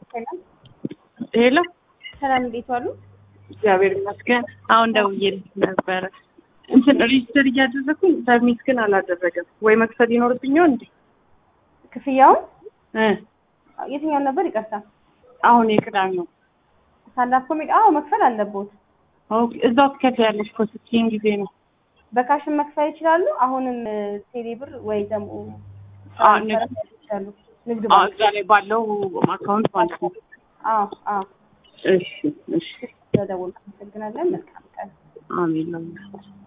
ሰላም ሄሎ፣ ሰላም፣ እንዴት ዋሉ? እግዚአብሔር ይመስገን። አሁን ደውዬልሽ ነበረ እንትን ሬጅስተር እያደረኩኝ ሰብሚት ግን አላደረገም። ወይ መክፈል ይኖርብኛል እንዴ? ክፍያውን እ የትኛውን ነበር? ይቅርታ አሁን የቅዳሜው ሳንዳፕ ኮሜዲ። አዎ መክፈል አለቦት። ኦኬ፣ እዛው ትከፍያለሽ እኮ ስትይኝ ጊዜ ነው። በካሽን መክፈል ይችላሉ። አሁንም ቴሌ ብር ወይ ደግሞ አዎ፣ ንግድ ይችላሉ። ንግድ አዎ፣ ባንክ። እዛ ላይ ባለው አካውንት ማለት ነው። አዎ አዎ። እሺ፣ እሺ፣ ስለደወልኩ አመሰግናለን። መልካም ቀን። አሜን ነው